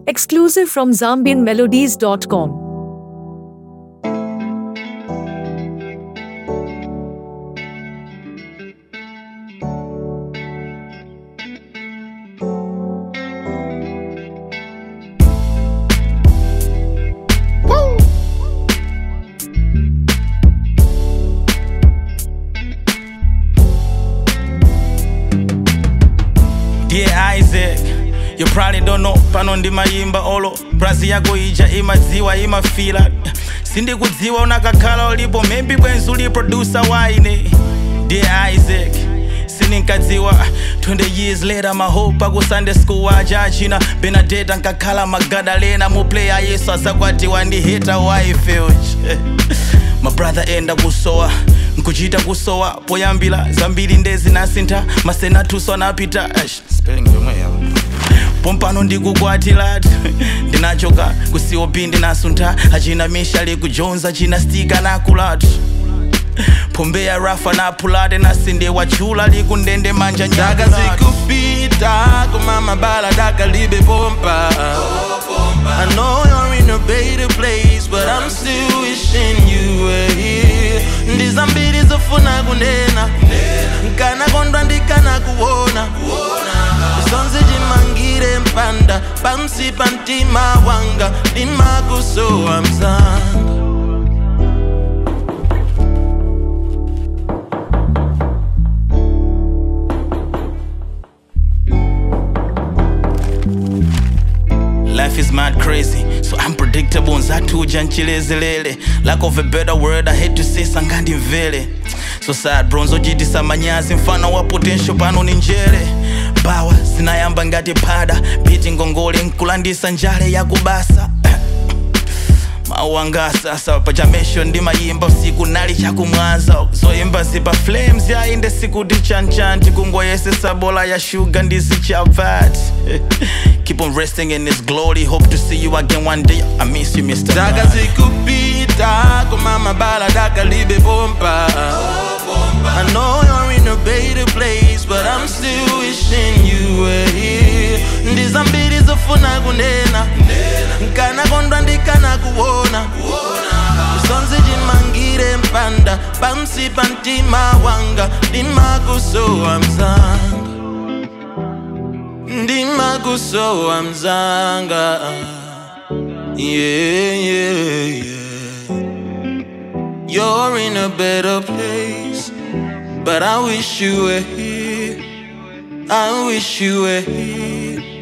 Exclusive from ZambianMelodies.com. Dear Isaac, you probably don't know pano ndimayimba olo brazi yako ija imadziwa imafila sindikudziwa unakakhala ulipo maybe bwenzi uli producer waine Dear Isaac sininkadziwa 20 years later mahope aku sunday school waja achina benadeta nkakhala magadalena muplayer yesu azakwatiwa ndi hita waifeuch mabrother enda kusowa nkuchita kusowa poyambira zambiri ndezi nasintha masenatuso anapita Eish, spelling yomwe yawo pompano ndikukwatilati ndinachoka kucop ndinasuntha achina mishali kujonza china stika nakulatu pombeya rafa napulate nasinde wachula likundende manja Daka nyakulatu zikupita kumama bala daka libe bomba I know you're in a better place but I'm still wishing you were here ndizambiri zofuna kunena nkana kondwa ndikana kuona zonse chimangire mpanda pansi pa mtima wanga ndimakusowa mzanga Life is mad crazy, so unpredictable nzatuja nchilezelele lack of a better word I hate to say sangandi mvele so sad bronzo jitisa manyazi mfano wa potential pano ni njere bawa zinayamba ngati pada biti ngongole nkulandisa njale yakubasa mawu anga sasa pachamesho ndimayimba usiku nali chakumwanza zoyimba zipa flames yainde sikuti chanchanti kungoyesesa bola ya shuga ndisichavat keep on resting in his glory hope to see you again one day i miss you mr Daka Man. zikupita kumama bala daka libe bomba I know you're in a better place but I'm still wishing you were here ndizambiri zofuna kunena nkana kondwa ndikana kuona zonse chimangire mpanda pansi pa mtima wanga ndimakusowa mzanga ndimakusowa mzanga yeah, yeah, yeah. You're in a better place, but I wish you were here. I wish you were here.